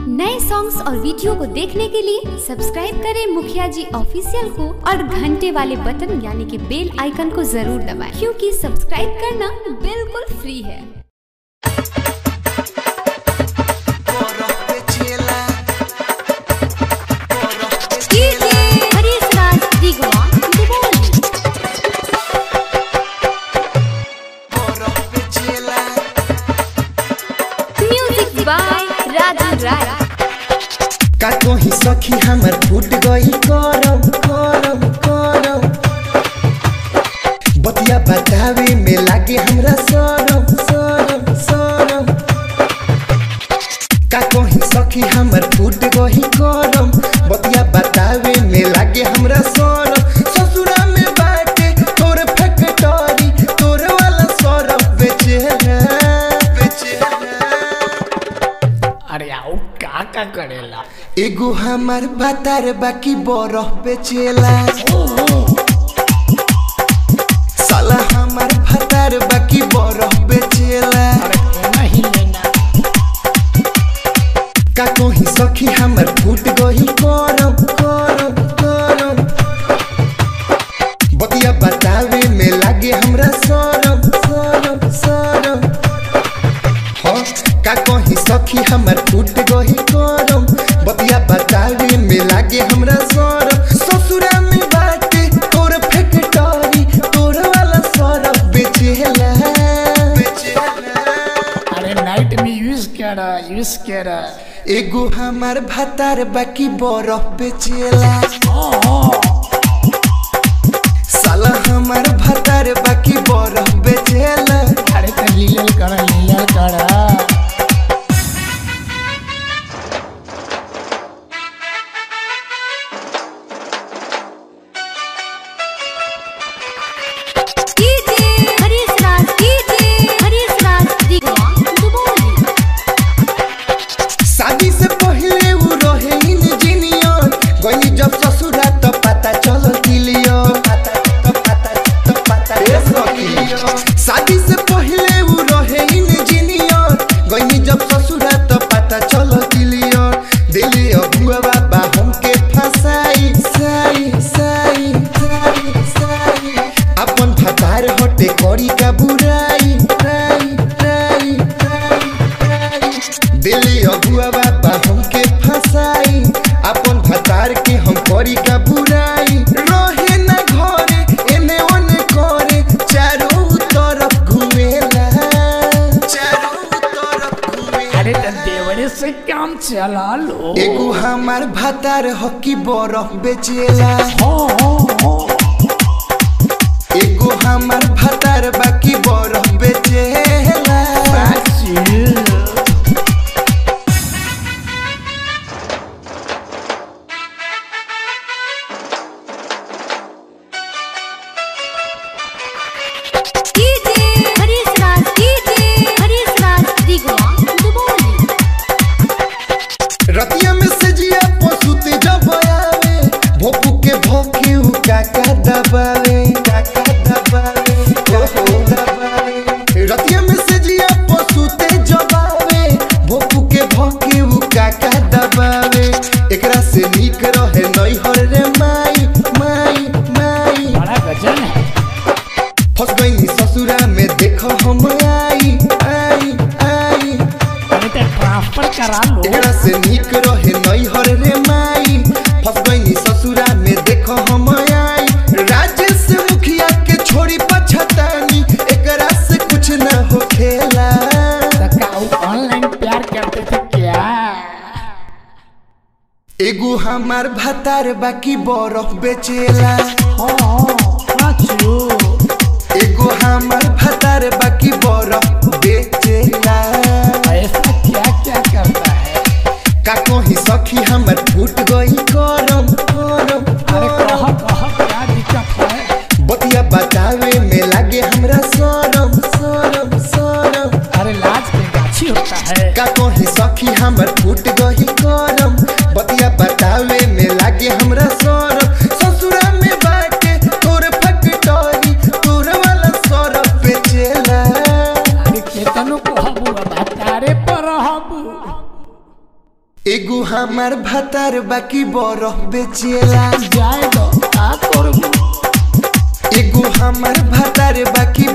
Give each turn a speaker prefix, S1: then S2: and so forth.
S1: नए सॉन्ग्स और वीडियो को देखने के लिए सब्सक्राइब करें मुखिया जी ऑफिशियल को और घंटे वाले बटन यानी कि बेल आइकन को जरूर दबाएं क्योंकि सब्सक्राइब करना बिल्कुल फ्री है हरीश राज दिगवा दुबौली म्यूजिक बाय राजू राय
S2: का कहीं सखी हमर फूट गई करम करम करम बतिया बतावे में लागे हमरा सरम सरम सरम का कहीं सखी हमर फूट गई करम बतिया बतावे में लागे हमरा सरम ससुरा में बाटे तोर फैक्टरी तोर वाला सरम बेचेला बेचेला
S3: अरे आओ का का करेला
S2: एगो हमार बातार बाकी बरफ बेचेला साला हमार भातार बाकी बरफ बेचेला
S3: अरे नहीं लेना
S2: का कहीं सखी हमर फूट गई करम करम करम बतिया बतावे में लागे हमरा सरम सरम सरम हाँ का कहीं सखी हमर फूट गई करम बतिया बतावे में लागे हमरा सरम ससुरा में बाटे तोर फैक्टरी तोर वाला सरम बेचेला बेचेला
S3: अरे नाइट में यूज करा यूज करा
S2: एगो हमार भातार बाकी बरफ बेचेला साला हमार भातार बाकी बरफ बेचेला
S3: अरे तो लीलल करा लीलल करा
S1: हरीश राज हरीश राज दिगवा दुबौली
S2: शादी से पहले उ रहे इंजीनियर गई जब ससुरा तो पता चल किलियो पता तो पता तो पता किलियो शादी से पहले उ रहे इंजीनियर गई जब ससुरा तो पता चल किलियो दिल्ली अबुआ बाबा हमके फसाई साई साई साई साई अपन भतार हटे करी का बुराई राई राई राई राई दिल्ली अबुआ बाबा हमके फसाई अपन भतार के हम करी का बुराई रहे ना घरे एने ओने करे चारों तरफ घूमेला चारों तरफ घूमेला
S3: अरे तो देवरे से काम चला लो
S2: एगो हमार भतार हकी बरफ बेचेला
S3: हो हो हो
S2: एगो हमार भतार बाकी बरफ बेचेला
S3: बाची
S1: हरीश राज हरीश राज दिगवा दुबौली
S2: रतिया में से जिया पशुते जब आवे भोपू के भोके उ काका दबावे काका दबावे काका दबावे रतिया में से जिया पशुते जब आवे भोपू के भोके उ काका दबावे एकरा से नीक रहे नैहर रे माई माई माई
S3: बड़ा गजन है
S2: फंस गई ससुरा में देखो हम आई आई आई
S3: अरे तो ट्रांसफर करा लो
S2: एकरा से नीक रहे नैहर रे माई फंस गई ससुरा में देखो हम आई राजेश से मुखिया के छोड़ी पछतानी एकरा से कुछ न हो खेला
S3: तो काऊ ऑनलाइन प्यार करते थे क्या
S2: एगो हमार भतार बाकी बरफ बेचेला
S3: हो बाचू
S2: एगो हमार भतार बाकी बरफ बेचेला
S3: ऐसा क्या क्या करता है
S2: का कहीं सखी हमर फूट गई करम करम
S3: अरे कह कह क्या दिक्कत है
S2: बतिया बतावे में लागे हमरा सरम सरम सरम
S3: अरे लाज के गाछी होता है
S2: का कहीं सखी हमर फूट गई करम बतिया बतावे में लागे हमरा सरम ससुरा में बाटे तोर फैक्टरी तोर वाला सरम बेचेला
S3: अरे केतनो को हबू अब तारे पर हबू
S2: एगो हमार भतार बाकी बरफ बेचेला
S3: जाए तो का करबू
S2: एगो हमार भतार बाकी